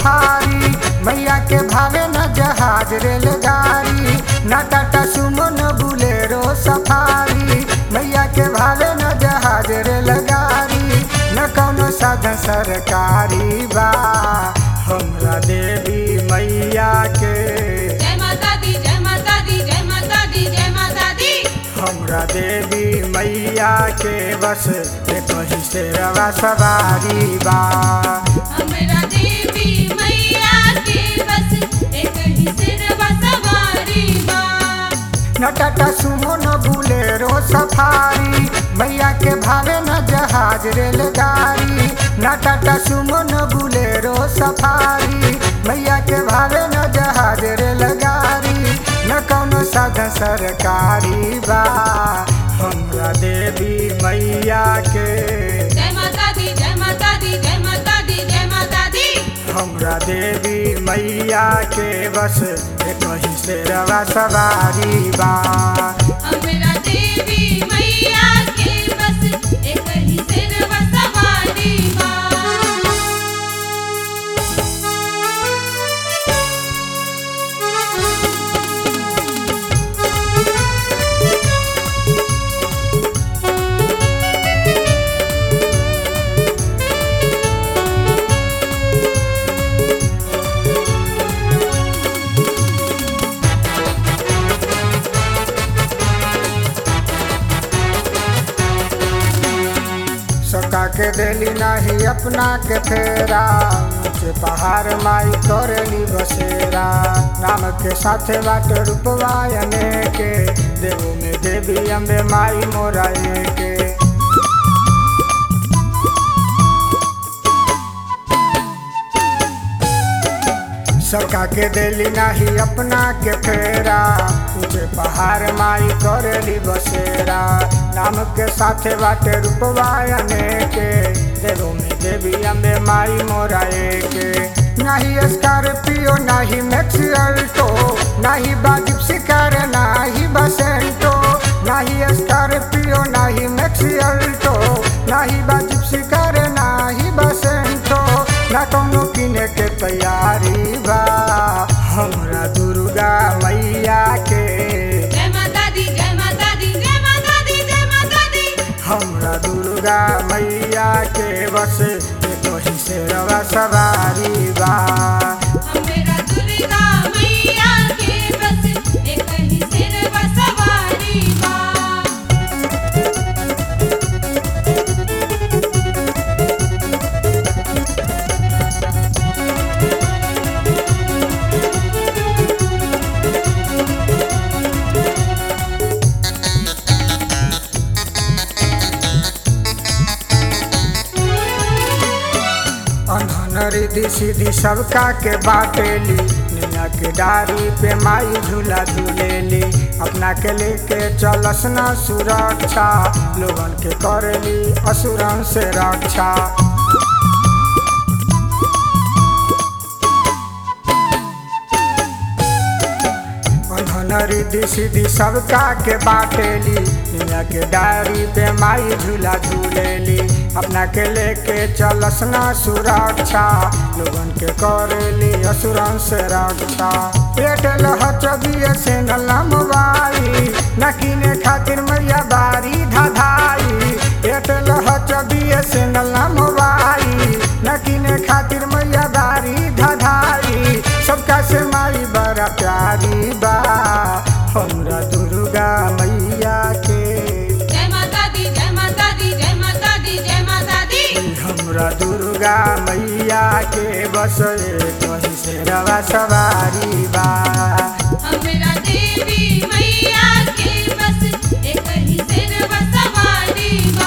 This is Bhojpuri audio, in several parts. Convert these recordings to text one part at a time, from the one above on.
सफारी मैया के भावे न जहाज रेलगाड़ी न टाटा सुमो न बुलेरो सफारी मैया के भावे न जहाज रेलगाड़ी न कौनो साधन सरकारी बा हमरा देवी मैया के जय माता दी जय माता दी जय माता दी जय माता दी हमरा देवी मैया के बस कहीं से रवा सवारी बा हमरा देवी मैया के बस एक ही सिरवा सवारी बा न टाटा सुमो न बुलेरो सफारी मैया के भावे न जहाज रेलगाड़ी न टाटा सुमो न बुलेरो सफारी मैया के भावे न जहाज रेलगाड़ी न कौनो साधन सरकारी बा हमरा देवी मैया के जय माता दी जय माता दी जय माता दी जय माता दी हमरा देवी मैया के बस कहीं से रवा सवारी बा हमरा देवी मैया के बस एक ही सिरवा सवारी बा सका के देली नाही अपना के फेरा ऊंचे पहाड़ माई करेली बसेरा राम के साथे बाट रूपवायने के देवो में देवी अम्बे माई मोराए के सबका के देली नाही अपना के फेरा ऊंचे पहाड़ माई करेली बसेरा नाम के साथे बाटे रूपवायने के देवो में देवी अम्बे माई मोराए के नाही स्कॉर्पियो नाही मैक्स अल्टो नाही बाजिब शिकार नाही बसेंटो नाही स्कॉर्पियो नाही मैक्स अल्टो नाही बाजिब शिकार नाही बसेंटो ना कौनो किने के तैयारी बा हमरा दुर्गा मैया के जय माता दी जय माता दी जय माता दी जय माता दी हमरा दुर्गा मैया के बस कहीं से रवा सवारी बा हमरा दुर्गा मैया के बस एक ही सिरवा सवारी बा अनहन रिधि सीधी सबका के बाटेली निया के डारी पे माई झूला झूलेली अपना के लेके चलस ना सुरक्षा लोगन के करेली असुरन से रक्षा अनहन रिधि सीधी सबका के बाटेली निया के डारी पे माई झूला झूलेली अपना के लेके चलस ना सुरक्षा लोगन के करेली असुरन से रक्षा पेट लहचबिए से नला मोबाई न किने खातिर मैया बारी धाधाई पेट लहचबिए से नला मोबाई न किने खातिर मैया बारी धाधाई सबका से माई बड़ा प्यारी बा हमरा दुर्गा मैया के जय माता दी जय माता दी जय माता दी जय माता दी हमरा दुर्गा मैया के बस कहीं से रवा सवारी बा हमरा देवी मैया के बस एक ही सिरवा सवारी बा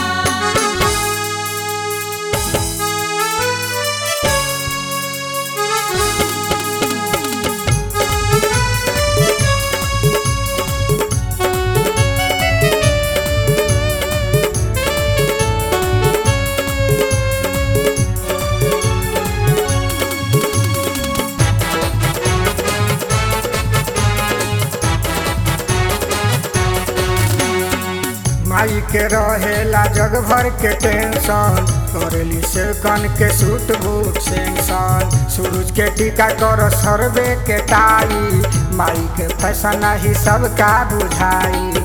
माई के रहेला जग भर के टेंशन करेली से कन के सूट बूट सेंसन सूरज के टीका कर सरबे के टाई माई के फैशन ही सबका बुझाई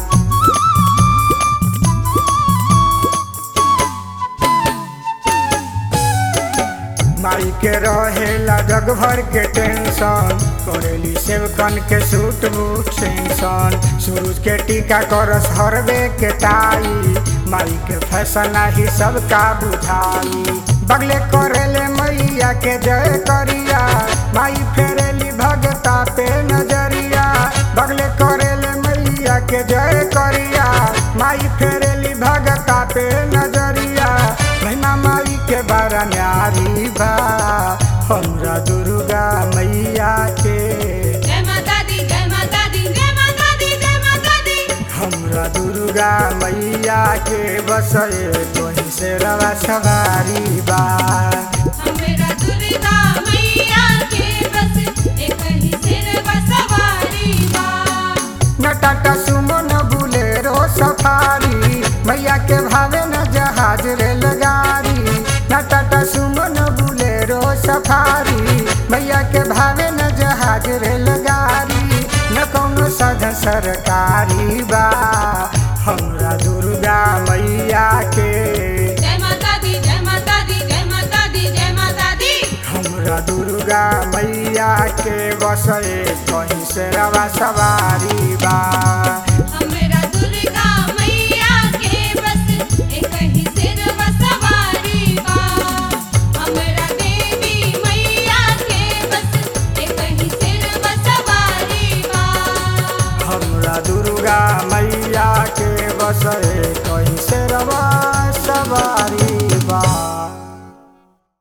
माई के रहेला जग भर के टेंशन करेली सेवकन के सूट बूट सेंसन सूरज के टीका करस हरबे के टाई माई के फैशन ही सबका बुझाई बगले करेले मैया के जय करिया माई फेरेली भगता पे नजरिया बगले करेले मैया के जय करिया माई फेरेली भगता पे नजरिया महिमा माई के बारा न्यारी बा हमरा दुर्गा मैया के जय माता दी जय माता दी जय माता दी जय माता दी हमरा दुर्गा मैया के बसए तोही से रवा सवारी बा हमरा दुर्गा मैया के बस एक ही सिर बसवारी बा न टाटा सुमो न बुलेरो सफारी मैया के भावे न जहाज रेलगाड़ी न टाटा सुमो न बुलेरो सफारी मैया के भावे न जहाज रेलगाड़ी न कौनो साधन सरकारी बा हमरा दुर्गा मैया के जय माता दी जय माता दी जय माता दी जय माता दी हमरा दुर्गा मैया के बसए कहीं से रवा सवारी बा हमरा दुर्गा मैया के बस एक ही सिर बसवारी बा हमरा देवी मैया के बस एक ही सिर बसवारी बा हमरा दुर्गा मैया के बसए कहीं से